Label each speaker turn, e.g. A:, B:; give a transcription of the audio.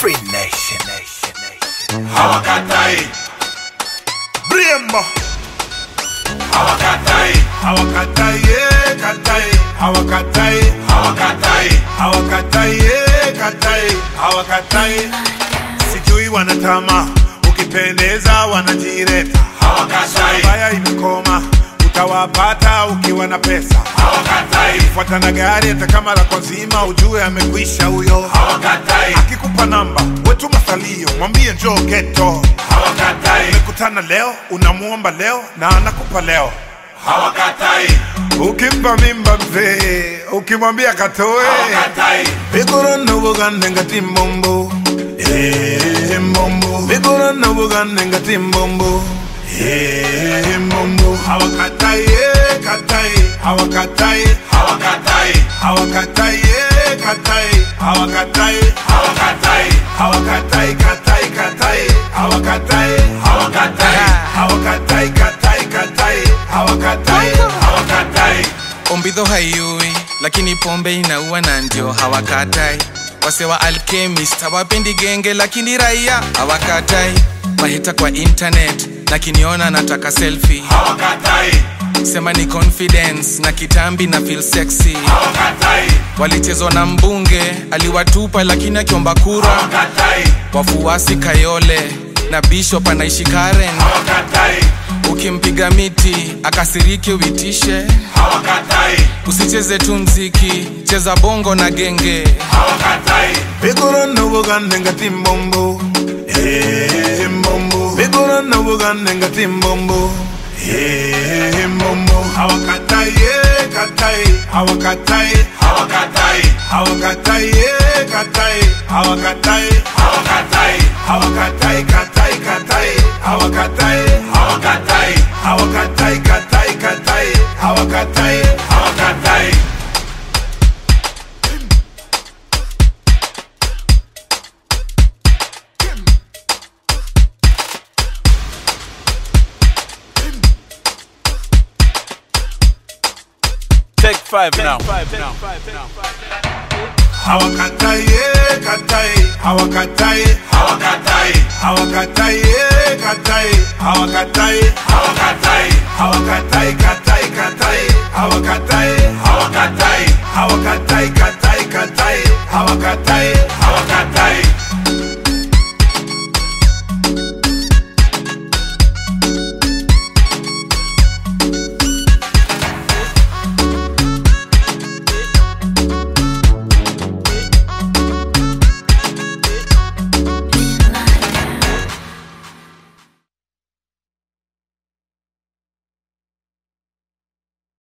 A: Free Nation. Nation, Nation.
B: hawakatai
A: Brembo.
B: hawakatai
A: Hawakatai, yeah, katai. Hawakatai,
B: hawakatai
A: hawakatai, yeah, katai. Hawakatai. Sijui wanatama, ukipendeza wanajireta.
B: hawakatai
A: Baya imekoma, utawapata ukiwa na pesa.
B: hawakatai
A: Fuata na gari hata kama lako zima, ujue amekwisha huyo.
B: hawakatai
A: Akikupa namba, wetu masalio, mwambie njoo geto.
B: hawakatai
A: Umekutana leo, unamuomba leo na anakupa leo.
B: hawakatai
A: Ukimpa mimba mzee, ukimwambia katoe
B: hawakatai
A: Vigorona bugande ngati mbombo Eh, mbombo Vigorona bugande ngati mbombo Eh, mbombo Hawakatai, eh, katai Hawakatai,
B: hawakatai
A: hawakatai, eh, katai Hawakatai,
B: hawakatai
A: hawakatai, katai, katai Hawakatai,
B: hawakatai
A: hawakatai, katai, katai Hawakatai,
B: hawakatai
C: ombidho haiui lakini pombe inaua na ndio hawakatai wase wa alchemist hawapendi genge lakini raia hawakatai mahita kwa internet na kiniona nataka selfie
B: hawakatai
C: sema ni confidence na kitambi na feel sexy
B: hawakatai
C: walichezwa na mbunge aliwatupa lakini akiomba kura
B: hawakatai
C: wafuasi kayole na bishop anaishi karen
B: hawakatai
C: ukimpiga miti akasiriki uitishe
B: hawakatai
C: usicheze tu mziki cheza bongo na genge
B: hawakatai
A: Vigorona bugande ngati mbombo Eh, mbombo Vigorona bugande ngati mbombo Eh, mbombo Hawakatai, eh, katai Hawakatai,
B: hawakatai
A: hawakatai, eh, katai Hawakatai,
B: hawakatai
A: hawakatai, katai, katai Hawakatai,
B: hawakatai
A: hawakatai, katai, katai Hawakatai,
B: hawakatai
D: Take five now.
A: hawakatai, eh, katai Hawakatai,
B: hawakatai
A: hawakatai, eh, katai Hawakatai,
B: hawakatai
A: hawakatai, katai, katai Hawakatai,
B: hawakatai
A: hawakatai, katai, katai Hawakatai,
B: hawakatai